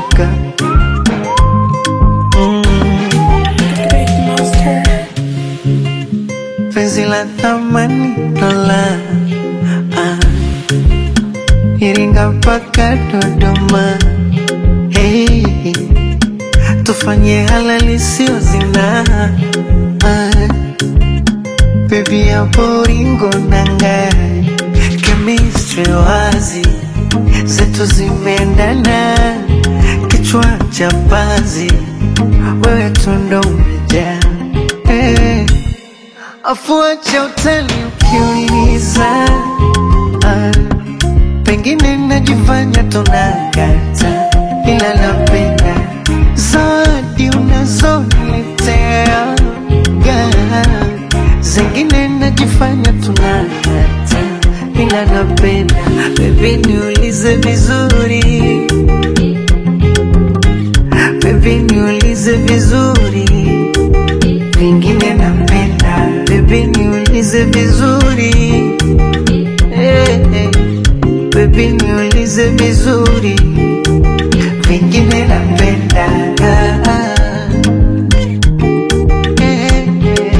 shuka mm. penzi la thamani dola ah. Iringa mpaka Dodoma hey. Tufanye halali sio zina ah. Baby hapo ringo nanga chemistry wazi zetu zimeendana kichwa cha pazi wewe tundo umejaa hey. Afuache utani ukiuliza ah. Pengine najifanya tunakata ila napenda zawadi unazoniletea ga zingine najifanya tunakata ila napenda bebi niulize vizuri bebi niulize vizuri vingine napenda bebi niulize vizuri hey, hey. Baby niulize vizuri, vingine napenda Eh, eh.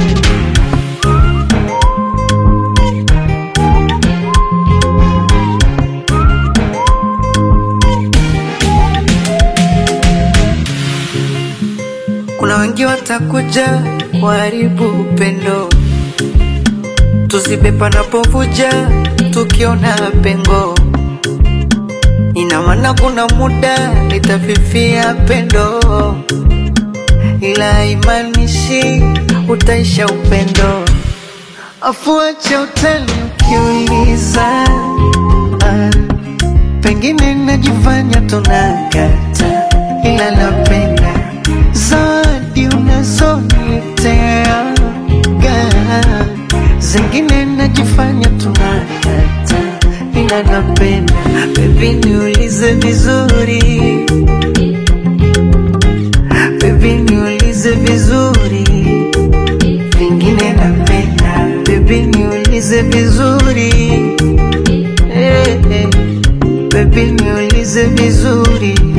Kuna wengi watakuja waharibu upendo, tuzibe panapovuja, tukiona pengo Ina maana kuna muda litafifia pendo, ila haimaanishi utaisha upendo. Afuache utani ukiuliza, ah, pengine najifanya tunakata, ila napenda zawadi unazoniletea ga zingine najifanya tunakata, ila napenda Baby niulize vizuri, baby niulize vizuri, vingine napenda. Baby niulize vizuri, hey, hey. Baby niulize vizuri